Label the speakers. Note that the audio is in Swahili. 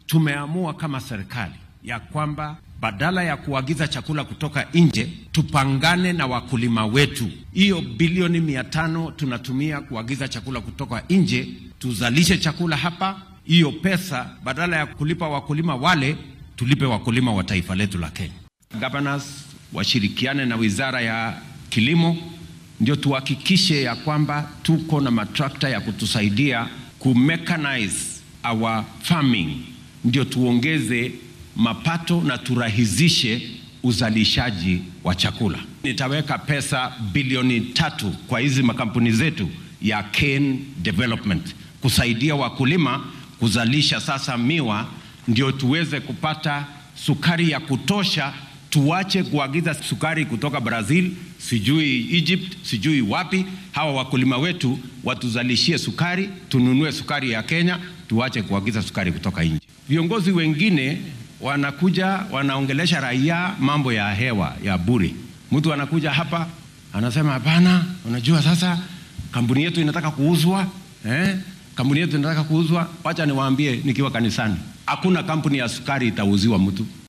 Speaker 1: tumeamua kama serikali ya kwamba badala ya kuagiza chakula kutoka nje, tupangane na wakulima wetu. Hiyo bilioni mia tano tunatumia kuagiza chakula kutoka nje, tuzalishe chakula hapa. Hiyo pesa badala ya kulipa wakulima wale, tulipe wakulima wa taifa letu la Kenya. Governors washirikiane na wizara ya kilimo, ndio tuhakikishe ya kwamba tuko na matrakta ya kutusaidia kumechanize our farming, ndio tuongeze mapato na turahisishe uzalishaji wa chakula. Nitaweka pesa bilioni tatu kwa hizi makampuni zetu ya cane development kusaidia wakulima kuzalisha sasa miwa, ndio tuweze kupata sukari ya kutosha. Tuache kuagiza sukari kutoka Brazil, sijui Egypt, sijui wapi. Hawa wakulima wetu watuzalishie sukari, tununue sukari ya Kenya, tuache kuagiza sukari kutoka nje. Viongozi wengine wanakuja wanaongelesha raia mambo ya hewa ya bure. Mtu anakuja hapa anasema hapana, unajua sasa kampuni yetu inataka kuuzwa eh? Kampuni yetu inataka kuuzwa. Wacha niwaambie, nikiwa kanisani, hakuna kampuni ya sukari itauziwa mtu.